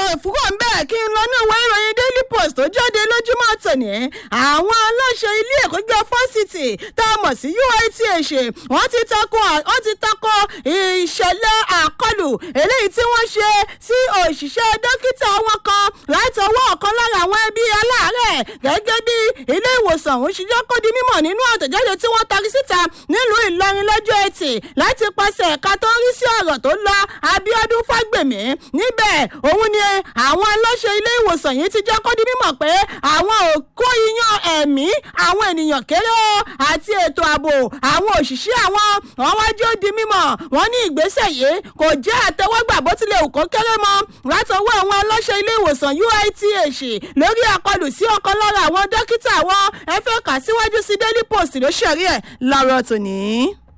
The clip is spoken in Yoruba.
fúrò ń bẹ́ẹ̀ kí n lọ ní ìwé ìròyìn daily post tó jáde lójúmọ́ tòní àwọn aláṣẹ ilé ẹ̀kọ́ gíga fásitì tá a mọ̀ sí uith wọ́n ti tako wọ́n ti tako ìṣẹ̀lẹ̀ àkọlù eléyìí tí wọ́n ṣe sí òṣìṣẹ́ dókítà wọn kan láti ọwọ́ ọ̀kan lára àwọn ẹbí aláàárẹ̀ gẹ́gẹ́ bí ilé ìwòsàn òun ṣe jẹ́ kó di mímọ̀ nínú àtẹ̀jáde tí wọ́n tarí síta nílùú ìlọrin lọ́jọ́ ẹtì láti pàṣẹ ẹ̀ka tó ń rí sí ọ̀rọ̀ tó lọ abiodun fagbemi níbẹ̀ òun ni àwọn aláṣẹ ilé ìwòsàn yìí ti jẹ́ kó di mímọ̀ pé àwọn ò kó iyán ẹ̀mí àwọn ènìyàn kéré o àti ètò ààbò àwọn òṣìṣẹ́ àwọn wọn wájú ó di mímọ̀ wọn ní ìgbésẹ̀ yìí kò jẹ́ àtẹwọ́gbà bó tilẹ̀ òkó kéré mọ́ látọwọ́ àwọn aláṣẹ ilé ìwòsàn uith lórí àkọlù sí ọ̀kan lára àwọn dókítà wọn ẹ fẹ́ kà síwájú sí daily post ló ṣẹ̀rí ẹ̀ lọ́rọ̀ tòní.